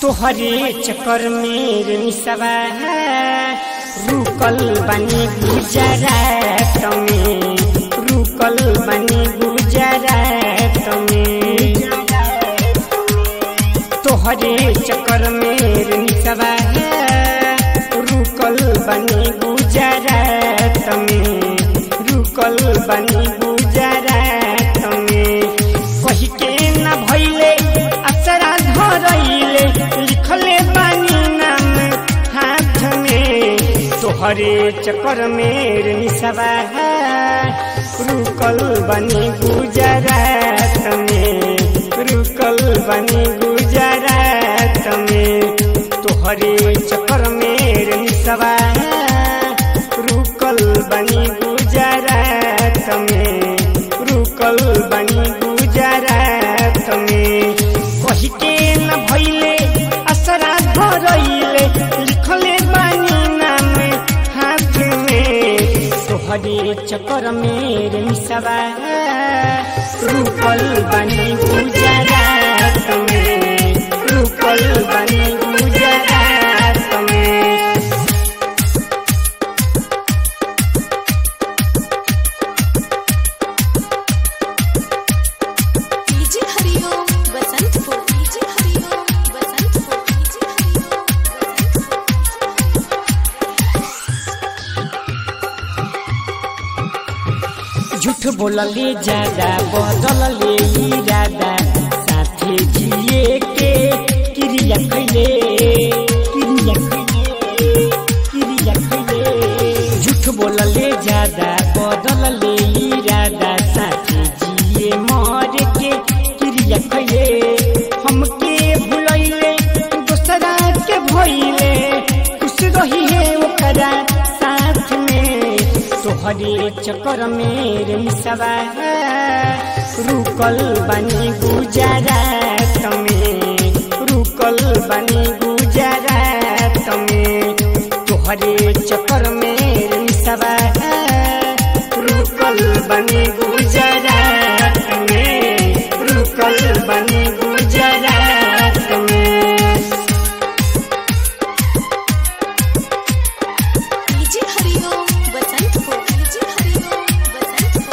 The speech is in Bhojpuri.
तोहरे चक्कर में निसवा रुकल बनी गुजरात में रुकल बनी गुजरात में तोहरे चक्कर में निसवा रुकल बनी गुजरात में रुकल बनी गुजरात में कही के न भइले अचरा धरइले लिखले बानी नाम हाथ में तोहरे चक्कर में निसवा रुकल बनी गुजरात में रुकल बनी गुजरात में तोहरे चक्कर में निसवा रुकल बनी गुजरात में रुकल बनी गुजरात में कही के न भइले असरा धरइले लिखले बानी नाम हाथ में तोहरे चक्कर में निसवा रुकल बनी गुजरात में रुकल बनी गुजरात में DJ Hariom Basantpur DJ Hariom Basantpur DJ Hariom झूठ बोलले ज्यादा बदलले इरादा साथे जिए के क्रिया कैले क्रिया कैले क्रिया कैले झूठ बोलले ज्यादा बदलले इरादा साथे जिए मर के क्रिया कैले हमके भुलैले दोसरा के भइले खुश रही है ओकरा साथ में तोहरे चक्कर में रेसवा रुकल बनी गुजरात में रुकल बनी गुजरात में तोहरे चक्कर में रेसवा रुकल बनी